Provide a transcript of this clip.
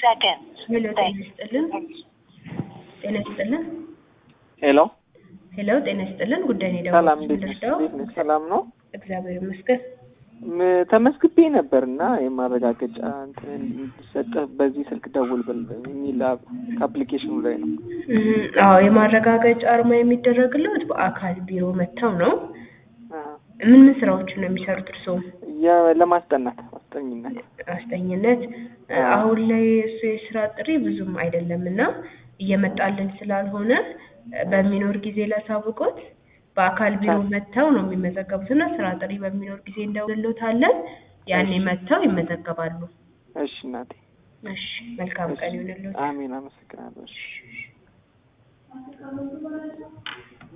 seconds. ሄሎ ጤና ይስጥልን። ጤና ይስጥልን። ሄሎ ሄሎ ጤና ይስጥልን። ጉዳይ ነው ሰላም፣ የደወልኩት እንዴት ነሽ? ልርዳው? እንዴት ነሽ? ሰላም ነው። እግዚአብሔር ይመስገን። ም- ተመስግቤ ነበር እና የማረጋገጫ እንትን እንዲሰጥህ በዚህ ስልክ ደውል ብል የሚል አፕ- ከአፕሊኬሽኑ ላይ ነው። እህ፣ አዎ የማረጋገጫ አርማ የሚደረግለት በአካል ቢሮ መጥተው ነው። አሀ። ምን ምን ስራዎችን ነው የሚሰሩት እርስዎ? የ- ለማስጠናት ማስጠኝነት አስጠኝነት። አሁን ላይ እሱ የስራ ጥሪ ብዙም አይደለም እና እየመጣልን ስላልሆነ በሚኖር ጊዜ ላሳውቆት በአካል ቢሮ መጥተው ነው የሚመዘገቡት እና ስራ ጥሪ በሚኖር ጊዜ እንደውልሎታለን። ያኔ መጥተው ይመዘገባሉ። እሺ እናቴ። እሺ፣ መልካም ቀን ይሁንልዎት። አሜን። አመሰግናለሁ። እሺ